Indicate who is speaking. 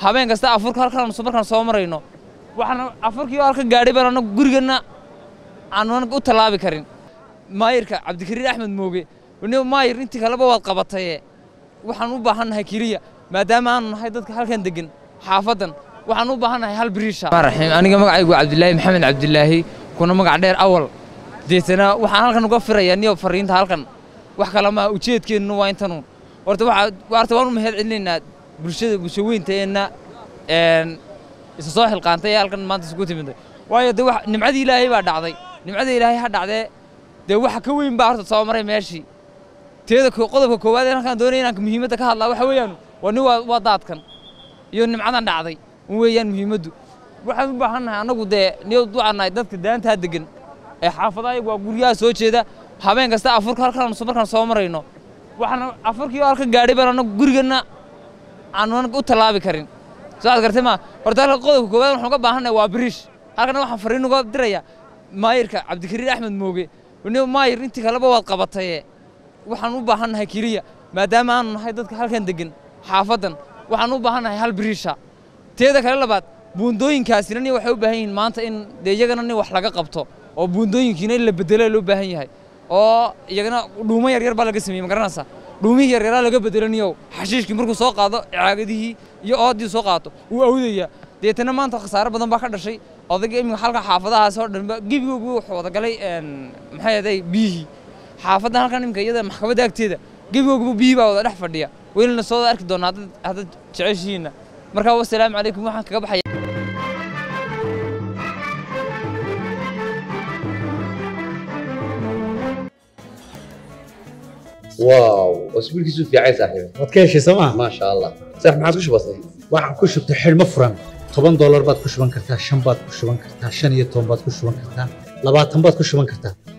Speaker 1: habeen kasta afurka halkaan markaan soo marayno waxaan afurkii oo halka gaadhay baan anagu gurigana aanan u tallaabi karin maayirka cabdikariin axmed mooge ni maayir intii kaleba waad qabataye waxaan u baahannahay keliya maadaama aanu nahay dadka halkan degan xaafaddan waxaan u baahannahay hal biriisha raxiim aniga magacaygu cabdilaahi maxamed cabdilaahi kuna magac dheer awal deetana waxaan halkan uga firayaa niyo fariinta halkan wax kale maa ujeedkeennu waa intanuun horta horta waan u mahad celinaynaa bulshada bulshaweynteenna isa soo xilqaantay ee halkan maanta isugu timiday waayo dee nimcadii ilaahay baa dhacday nimcada ilaahay ha dhacdee dee waxa ka weyn baa horta soo maray meeshii teeda qodobka koowaad ee halkaan doonaya inaan muhiimadda ka hadlaa waxa weeyaan waa nin waa daadkan iyo nimcadan dhacday weeyaan muhiimaddu waxaan u baahannahay annagu dee niyo ducannahay dadka daantaa degan ee xaafadaha waa guryaha soo jeeda habeen kasta afurka halkaan markaan soo marayno waxaan afurkii oo halka gaadhay baan anagu gurigana aanan u tallaabi karin soo aad gartay ma horta halka qodobka koowaad waxaan uga baahannahay waa biriish halkana waxaan fariin uga dirayaa maayirka cabdikariin axmed mooge ni maayir intii kaleba waad qabataye waxaan u baahannahay keliya maadaama aanu nahay dadka halkan degan xaafaddan waxaan u baahannahay hal biriisha teeda kale labaad buundooyinkaasina nin waxay u baahan yihiin maanta in dee iyagana nin wax laga qabto oo buundooyinkiina in la bedelo loo baahan yahay oo iyagana dhuumo yaryar baa laga sameeyey ma garanaysaa dhuumihii yaryaraa laga bedelaniyow xashiishkii markuu soo qaado caagadihii iyo oodii soo qaato wuu awdaya deetana maanta khasaare badan baa ka dhashay odayga iminka halka xaafadahaas oo dhanba gebigoogu wuxuu wada galay maxay ahaday biyihii xaafaddan halkan iminka iyada maxkamadda agteeda gebigooguba biyihii baa wada dhex fadhiya weylina soo arki doonaa haddaad jeceshihiinna markaa wasalaamu calaykum waxaan kaga baxaya
Speaker 2: واو اسبوع كيسو في عايز صاحبي
Speaker 3: waad ka heshay sooma
Speaker 2: ما شاء الله صح ما عادش بسيط
Speaker 3: waxaan ku shubtay xidhmo furan toban doolar baad ku shuban kartaa shan baad ku shuban kartaa shan iyo toban baad ku shuban kartaa labaatan baad ku shuban kartaa